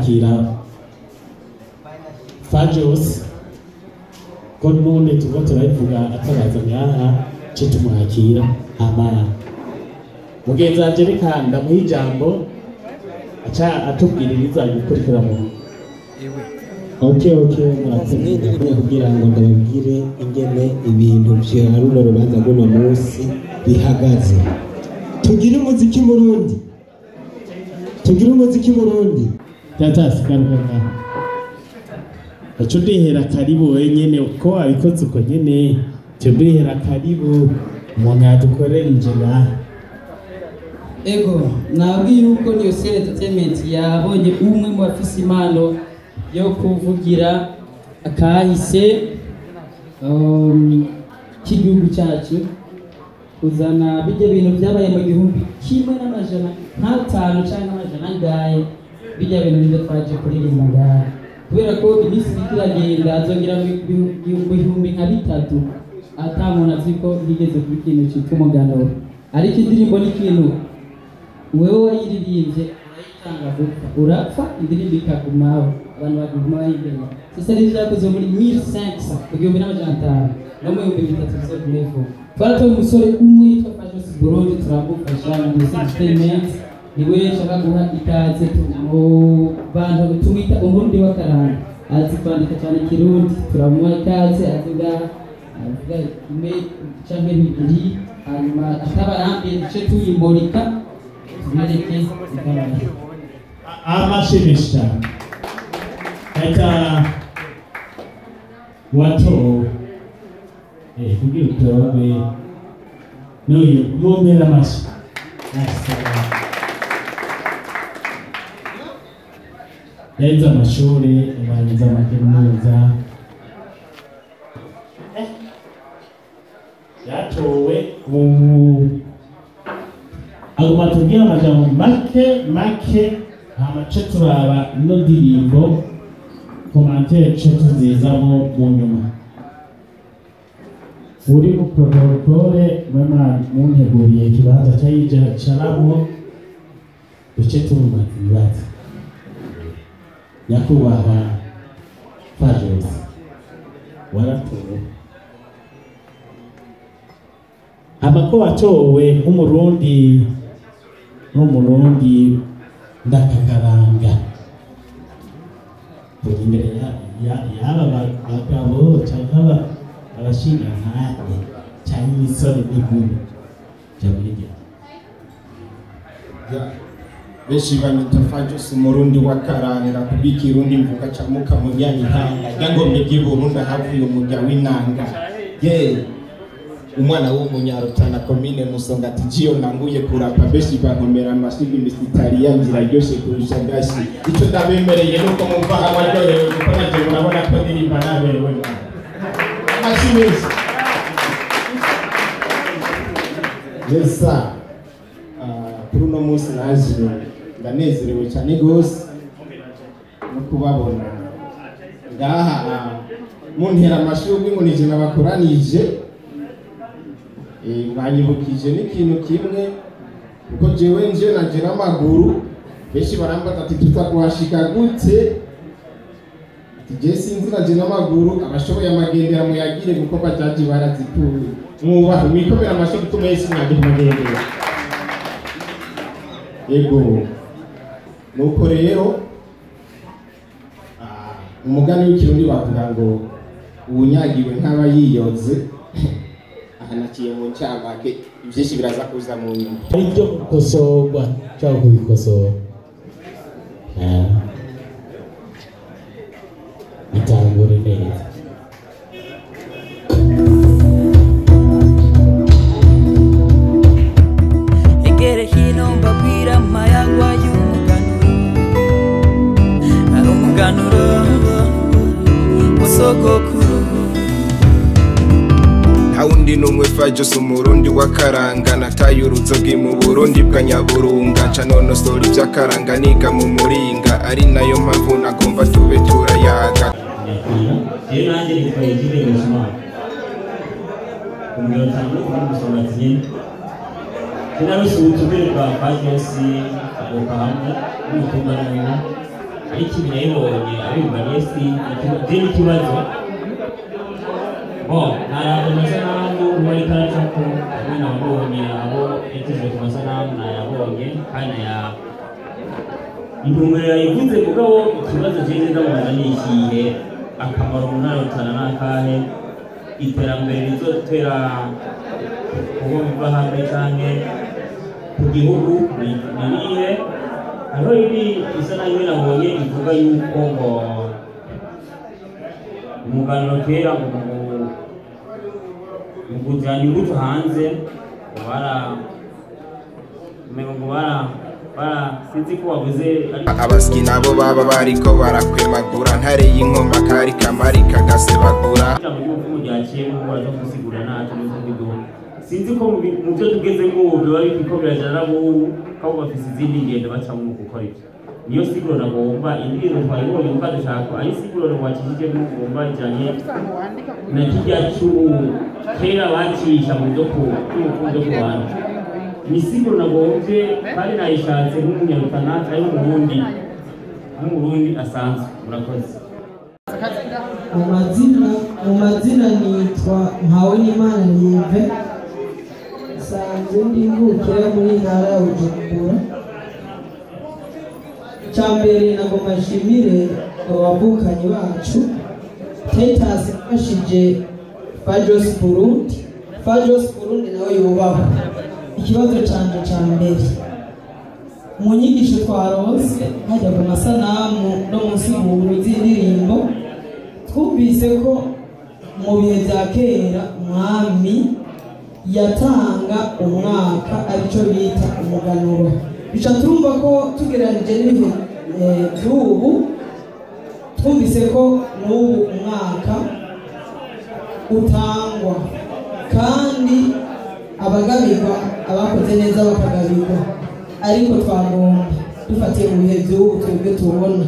kwakira fajos ko n'ubundi turiko turabivuga ataraza ngaha ce tumwakira hama mugenzi wanje reka ndamuha ijambo aca atubwiririza gukurikira mu ok ok murakoze kugira ngo ndababwire ingene ibintu vya runo rubanza rw'uno munsi bihagaze tugire umuziki murundi tugire umuziki murundi tatasigaruka ngaho aca udihera karibu wenyene uko wabikoze uko nyene ca udihera karibu umuntu yadukorera inje ngaha ego nabwiye yuko niyo sere entertainment yabonye umwe mu bafise impano yo kuvugira akahise um, k'igihugu cyacu kuzana bijya bintu byabaye mu gihumbi kimwe n'amajana nk'atanu cyangwa amajana angahe bijya bintu nibyo twaje kuririmba ngaha kubera ko iminsi iriko iragenda azongera mu bihu- bihu- bihumbi nka bitatu ata muntu azi ko higeze kuba ikintu cyitwa umuganuro ariko indirimbo ni ikintu wewe wayiririmbye urayitanga gupfa urapfa indirimbo ikagumaho abantu bakaguma bayigana sasa rero byakoze muri 1500 ku gihumbi n'amajana atanu no mu bihumbi bitatu bizo kurevo twaratoye umusore umwe yitwa Fajos Burundi turamufasha na Music Entertainment niwe nshaka guha ikaze mu bantu tumwita umurundi w'akaranga azi kwandika cyane ikirundi turamuha ikaze avuga avuga ime canke bibiri hanyuma atabarambiye duce tuyimurika tubereke igaragaza amashimisha reka watowe eh kugira utowe n'uyu mumpera amashi yahize amashuri arangiza amakaminuza Eh, yatowe ubu aguma tubwira amajambo make make amace turaba ino ndirimbo komantere ce tuzizamo mu nyuma uri mu protokole mwema munteguriye ikibanza cyayicaramo duce tumubaza ibibazo nyakubahwa fajos waratowe amako watowe nk'umurundi n'umurundi ndakakaranga turi imbere ya- ya- y'aba ba- bagabo cyangwa aba- abashingantahe cyangwa imisore n'inkumi jya muri gihe benshi banyita fajos umurundi w'akaranga kubika irundi mvuga camuka mu nyanyihanga ryangombe ry'iburundi ahavuye umurya w'inanga ye umwana w'umunyarutana komine musonga ati jiyo nanguye kurapa benshi bankomera amashyiga imisitari yangira ryoshe kurusha gashi icyo ndabemereye nuko mumva abaryohewe kuko nanjye murabona ko ndirimba naberewe nawe amashyi menshi yesa Ah, kuri uno munsi naje ndanezerewe cyane rwose no kubabona ngaha ah, muntera amashurwe ngo nije nabakoranije Eh, mwanyibukije n'ikintu kimwe kuko jewe nje naje n'amaguru benshi barambaza ati tuza kuhashika gute ati je sinzi naje n'amaguru abashoboye amagendera muyagire kuko bajaji barazituye mwubahe mwikomera amashyi gutuma yesu mwaje kumagendera yego nuko rero ah, umugani w'ikirundi bavuga ngo uwunyagiwe ntaba yiyoze aha naciye mu ncamake ivyinshi biraza kuza mu nyuma ari byo gukosorwa cyangwa kubikosora Ah. bitangure neza egere hino mbabwira amayagwa y'umuganuro ari umuganuro musogokuru ntawundi n'umwe fajos umurundi w'akaranga nataye uruzogi mu burundi bwa nyaburunga nca nonosora ivy'akaranga niga mu muringa ari nayo mpamvu nagomba tube turayaga rero nanjye nitwaye ikirengeje umwaka umuriro cyane kuri gusoma nyine sinarose ubutumire bwa pajosi agoka hamwe n'umutumwa n'umwe ariko ibi nayibonye abimbaniye si je n'ikibazo bon narabye amasanamu uwari karacako hamwe nabonye abo yatejwe ku masanamu nayabonye kandi naya intumbero yayivuze mugabo ikibazo jeje ndabona ni ikihe akamaro munarotana n'akahe iterambere rizotera kubo biva hamwe canke ku gihugu ni- ni irihe hariho ibi bisa nayo nabonye ivuga yuko ngo umuganuro kera ngo mu- mu kujyana imbuto hanze ngo bara umengo ngo bara bara sinzi ko wabuze ariko abasyi nabo baba bariko barakwemagura ntare y'inkoma kari kamari kagasebagura ijambo ry'ubuvumo ryaciye mu baraza gusigura ntacyo nizo mbiduha sinzi ko mu bi- mu byo tugeze nk'ubu biba biriko birajana n'abubu kabo bafise izindi ngendo bacamo mu gukora ibyo niyo siguro nagomba indirimbo twayibonye kuko dushaka ari siguro wacishije n'ugomba ijanye na kirya cy'ubu kera bacisha mu byo ku by'urukundo ku bantu ni siguro nagombye kandi nayishatse nk'umunyarutana ari umurundi nk'umurundi asanzwe murakoze mu mazina mu mazina nitwa mpawe n'imana nive nsanzwe ndi mvukira muri ntara ya bujumbura icya mbere nagomba nshimire abavukanyi bacu tetasi yafashije fajos burundi fajos burundi nawe yubahwa ikibazo canje ca mbere mu nyigisho twaronse hajya ku masanamu no munsi mu z'indirimbo twumvise ko mu bihe bya kera umwami yatanga umwaka aricyo bita umuganuro bica turumva ko tugereranije n'ibihe eh, by'ubu twumvise ko n'ubu umwaka utangwa kandi abagabirwa abakoze neza bakagabirwa ariko twagomba dufatiye mu bihe by'ubu twebwe tubona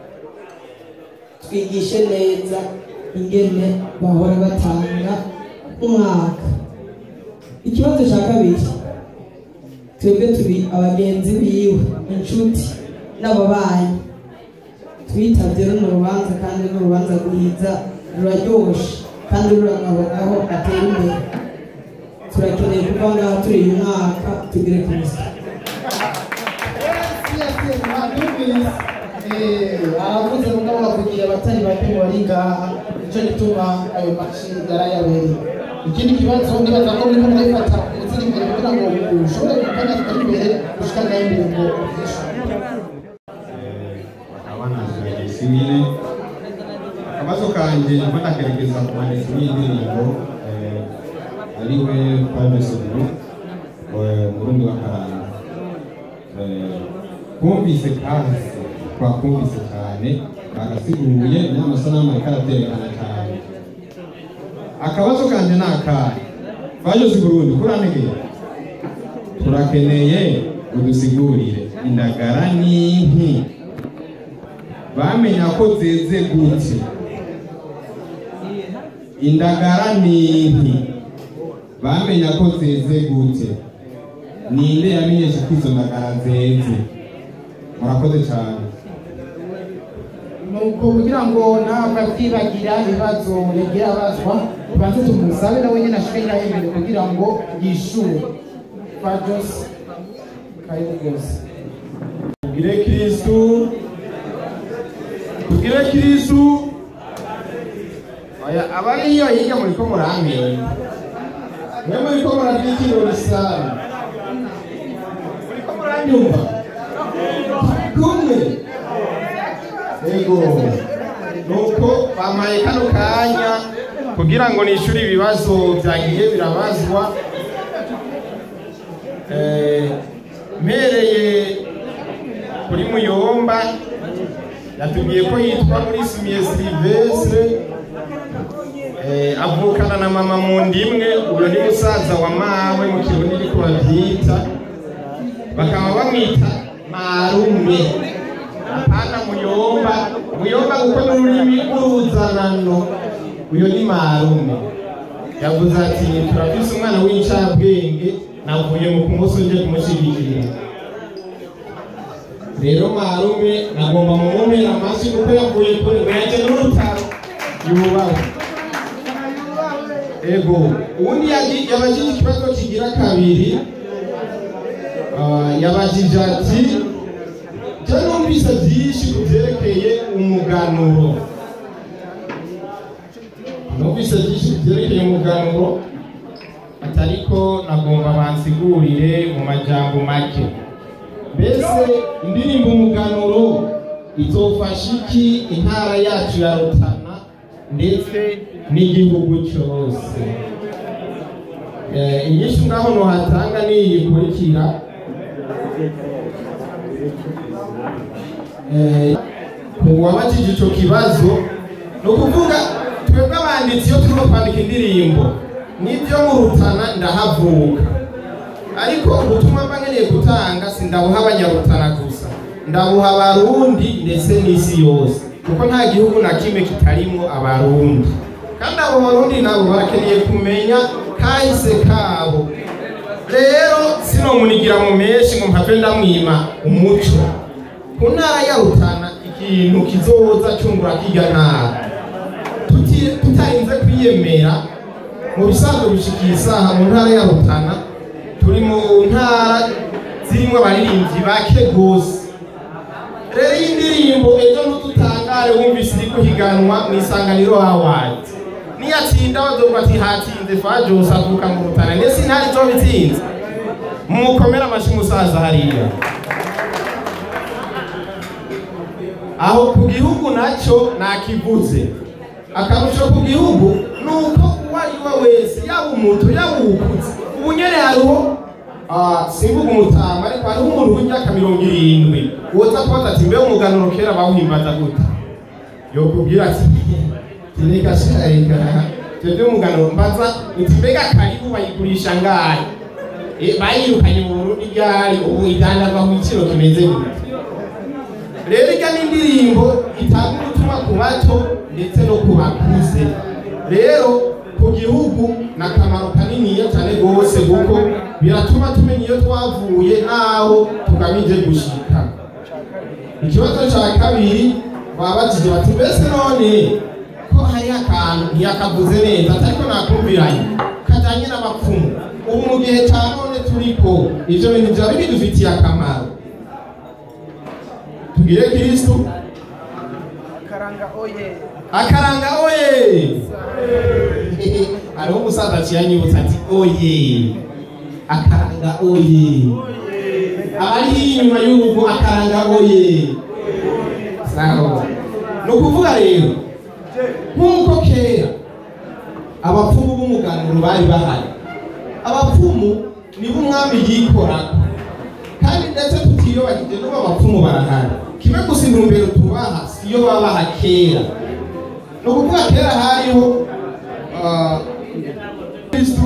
twigishe neza ingene bahora batanga umwaka ikibazo cya kabiri twebwe turi abagenzi biwe inshuti n'ababanyi twitabye runo rubanza kandi n'urubanza rwiza ruraryoshe kandi ruranabonaho atera imbere turakeneye kuva ngaha turi uyu mwaka tugere ku isi aravuze mugabo bakugira abatari bake bari ngaha nicyo gituma ayo maci yarayabereye ikindi kibazo nibaza ko muriko murayifata umuziri imbere kugira ngo ushobore gukora atari imbere gushika nayo imbere ngo uvyishure bakaba banaziragisa nyine akabazo kanje nako ndakerekeza ku mwanditsi w'indirimbo eh, ariwe Paul Soguru murundi wa karanga Eh, kumvise kandi twakumvise cyane bagasiguye n'amasanamu ariko araterekana cyane akabazo kanje ni akahe bayoze Burundi kurantegeye turakeneye udusigurire indagara n'inki bamenya ko zeze gute indagara n'inki bamenya ko zeze gute ninde yamenyesha ko izo ndagara zeze murakoze cyane nuko kugira ngo ntabwo byibagira ibibazo yagira abazwa tubanze tumusabe nawe nyine ashike ngaho imbere kugira ngo yishure fajos karibu rwose tugire kristu tugire kristu oya abari iyo hirya muriko muramenya mwe muriko murabyikirura isano muriko muranyumva kumwe ego nuko bamaye kano kanya kugira ngo nishure ibibazo byagiye birabazwa Eh, mpereye kuri muyomba yatubwiye ko yitwa muri sumiye silivesire avukana na mama mu ndimwe uyu ni musaza wa mawe mu kirundi ariko babyita bakaba bamwita marume apana muyomba muyomba kuko ni ururimi rw'uruzanano uyu ni marume yavuze ati turafise umwana w'incabwenge navuye mu kumusi nje kumushyigikira rero marume nagomba mumumera amashyi kuko yavuye kure ngo yaje n'urutaro yubawe ego ubundi yagi- yabajije ikibazo kigira kabiri Ah, yabajije ati je numvise byinshi ku byerekeye umuganuro numvise byinshi ku byerekeye umuganuro atariko nagomba bansigurire mu majambo make mbese indirimbo umuganuro izofasha iki intara yacu ya rutana ndetse n'igihugu cyose Eh, inyinshi ngaho nohatanga niyi ikurikira Eh, ku wabajije ico kibazo ni ukuvuga twebwe abanditsi iyo turimo kwandika indirimbo nibyo mu rutana ndahavuka ariko ubutumwa mba nkeneye gutanga sindabuha abanyarutana gusa ndabuha abarundi ndetse n'isi yose kuko nta gihugu na kimwe kitarimo abarundi kandi abo barundi nabo barakeneye kumenya kahise kabo rero sinomunigira mu menshi ngo mpave ndamwima umuco ku ntara ya rutana ikintu kizoza cyungura kirya ntara Tuti- tutarinze kwiyemera mu bisanzwe bishikiye isaha mu ntara ya rutana turi mu ntara zirimo abaririmbyi bake gose rero iyi ndirimbo ejo ntututangare wumvise iri guhiganwa mu isanganiro awards niyatsinda bazovuga ati hatsinze fajos avuka mu rutana ndetse intara izoba itsinze mukomere amashyi umusaza hariya aho ku gihugu nacyo nakivuze akarusho ku gihugu ni uko uwo ari we wese yaba umuto yaba uwukutse ubu nyene hariho ah, simvuga umutama ariko hariho umuntu w'imyaka mirongo irindwi woza kubaza ati mbe umuganuro kera bawuhimbaza gute yokubwira ati reka shareka twebwe umuganuro mbaza uti mbega karibu bayigurisha ngahe Eh, bayirukanye mu burundi ryari ubu idandazwa ku giciro kimeze gute rero irya ni indirimbo itanga ubutumwa ku bato ndetse no ku bakuze rero ku gihugu ni akamaro kaniniya cyane rwose kuko biratuma tumenya iyo twavuye n'aho tugamije gushika ikibazo cya kabiri babajije bati mbese none ko hari akantu ntiyakavuze neza atariko nakumviranye kajyanye n'abapfumu ubu mu gihe cya none turiko ivyo bintu byaba bidufitiye akamaro tugire kristo akaranga oye hariho umusaza aciye anyibutsa ati oye akaranga oye abari inyuma y'urugo akaranga oye sawa ni ukuvuga rero nk'uko kera abapfumu b'umuganuro bari bahari abapfumu nibo umwami yikorako kandi ndetse tutiyobagije n'ubu abapfumu barahari kimwe gusa intumbero tubaha siyo babaha kera ni ukuvuga kera hariho ah, kristu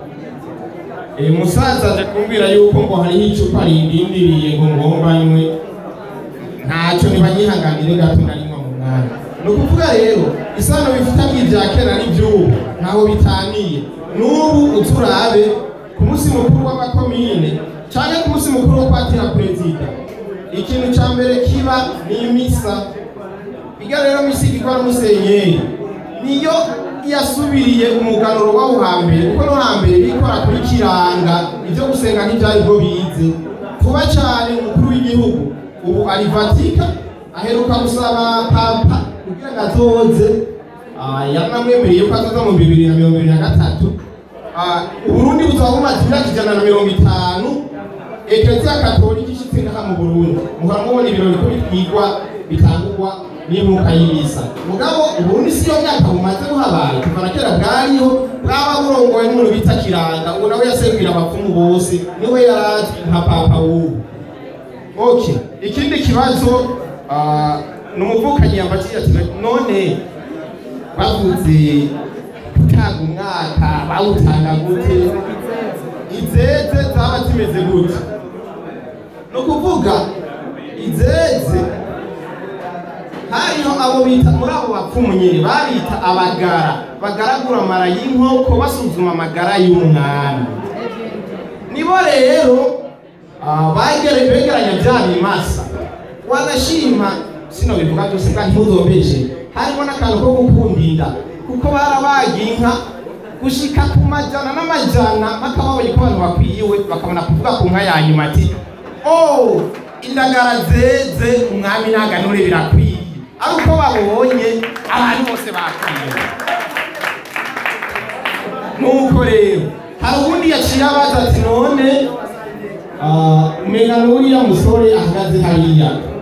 uyu musaza aje kumbwira yuko ngo hariho icupa rindindiriye ngo ngomba nywe ntacyo nibanyihanganire gato narinywa mu mwanya ni ukuvuga rero isano bifitanye ibya kera n'iby'ubu ntaho bitaniye n'ubu uturabe ku munsi mukuru w'amakomine cyangwa ku munsi mukuru wo kwatira perezida ikintu cya mbere kiba ni imisa iga rero misi igirwa n'umusenyeri niyo yasubiriye umuganuro w'aho hambere kuko no hambere bikora kuri kiranga ibyo gusenga ntibyari bwo bize vuba cyane umukuru w'igihugu ubu ari vatika aheruka gusaba papa kugira ngo azoze Ah, yanamwemereye ko azoza mu bibiri na mirongo ibiri na gatatu Ah, uburundi buzaba bumaze imyaka ijana na mirongo itanu ekereziya katolika ishitse ngaha mu burundi muhora mubona ibirori ko bitwigwa bitangurwa n'impuka y'ibisa mugabo uburundi siyo myaka bumaze buhabaye kuva na kera bwariho bwaba burongowe n'umuntu bita kiranga ubu nawe yasengwira abapfumu bose niwe yarazwi nka papa w'ubu okay ikindi kibazo ah, ni umuvukanyi yambajije ati none bavuze gutanga umwaka bawutanga gute izeze zaba zimeze gute ni ukuvuga izeze hariho abo bita muri abo bapfumu nyine babita abagara bagaragura amara y'inkoko basuzuma amagara y'umwami nibo rero ah, bagere- begeranya bya bimasa wanashima sino bivuga byose bwa ntimuzombeshe harimo n'akantu ko gukunda inda kuko barabaga inka gushika ku majana n'amajana mpaka babonye ko abantu bakwiyiwe bakabona kuvuga ku nka ya nyuma ati oh indagara zeze umwami n'aganure birakwiye ari uko babonye abantu bose bakwiye nuko rero hari ubundi yaciye abaza ati none umenga n'uriya musore ahagaze hariya